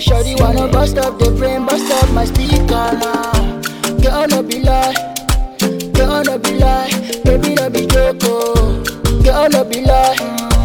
Shorty wanna bust up the brain, bust up my speaker now. Girl, no be lie. Girl, no be lie. Baby, no be joke. oh. Girl, no be lie.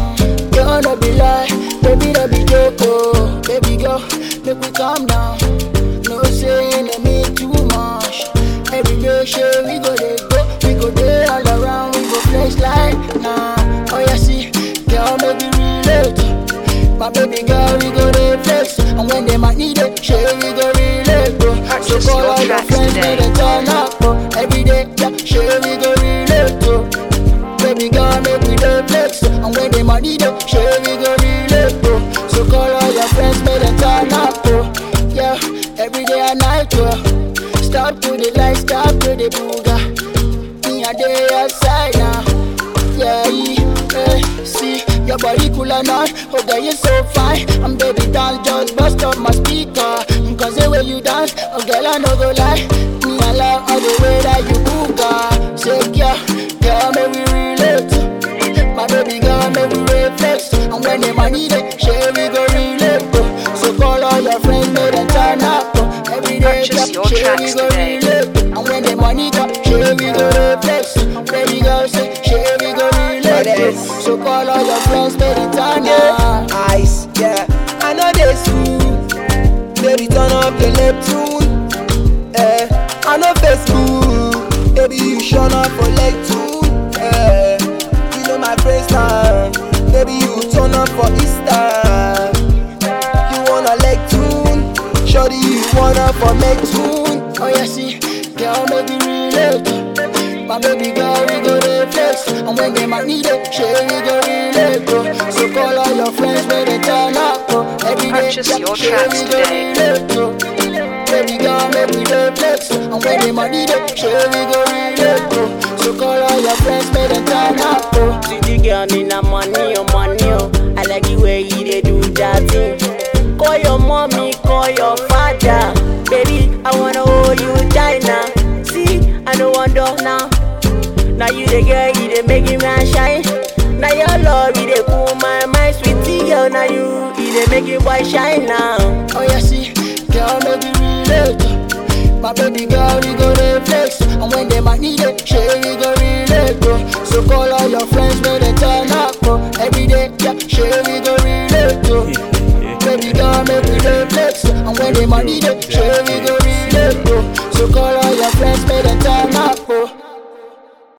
Girl, no be lie. Baby, no be joke. oh. Baby, girl, make we calm down. No saying to me too much. Every day, sure, we go dey go. We go day all around. We go flex like nah. Oh, yeah, see. Girl, make we relate. My baby girl, we go dey flex. And when they might need it, sure, we go relate. Bro. So Purchase call your all your tracks friends, today. make them turn up. Oh. Every day, yeah, sure, we go relate. Oh. Baby girl, make we dey flex. And when they might need it, sure, we go relate. Oh. So call all your friends, make them turn up. Oh. Yeah, every day and night. Oh. Stop to the light, stop to the booga. Me a day outside now. Yeah, yeah, see your body cool or not. Oh, girl, you so fine. And baby, dance just bust up my speaker. Cause the way you dance, oh, girl, I no go lie. Me, I love all the way that you booga. Say, yeah, girl, may we relate. My baby girl, may we reflex. And when they might need it, share we go relate. oh. So call all your friends, make them turn up. oh. Every day, Purchase yeah, your share we tracks go today. relate. And when the money come, share we go reflex. Baby girl, say, share we go relate. Brothers. So call all your friends, make them turn up. Ice, yeah. I know they soon. Baby, turn up your Neptune. Eh, I know Facebook. Baby, you shut up for leg tune. Eh, you know my friends time. Baby, you turn up for Easter. You wanna leg tune? Shorty, you wanna for make tune? Oh yeah, see, girl, make we relate. My baby girl, we go dey flex, and when they might need it, share we go relate. Bro. So call all your friends, make they turn up. Bro. Every day, Purchase yeah, your share tracks we go today. relate. Bro. Baby girl, make we dey flex, and when they might need it, share we go relate. Bro. So call all your friends, make they turn up. Bro. See the girl need a money, oh money, oh. I like the way you dey do that thing. Call your mommy, call your father. Baby, I wanna hold you tight now. See, I no wonder now. Now you the girl, you dey make me man shine. Now your love, you dey cool my mind, sweetie girl. Now you, you dey make it boy shine now. Oh yeah, see, girl, make we relate. My baby girl, we go dey flex, and when they might need it, share we go relate. Bro. So call all your friends, make they turn up. Bro. Every day, yeah, share we go relate. Bro. baby girl, make we dey flex, and when they might need it, share we go relate. Bro. So call all your friends, make they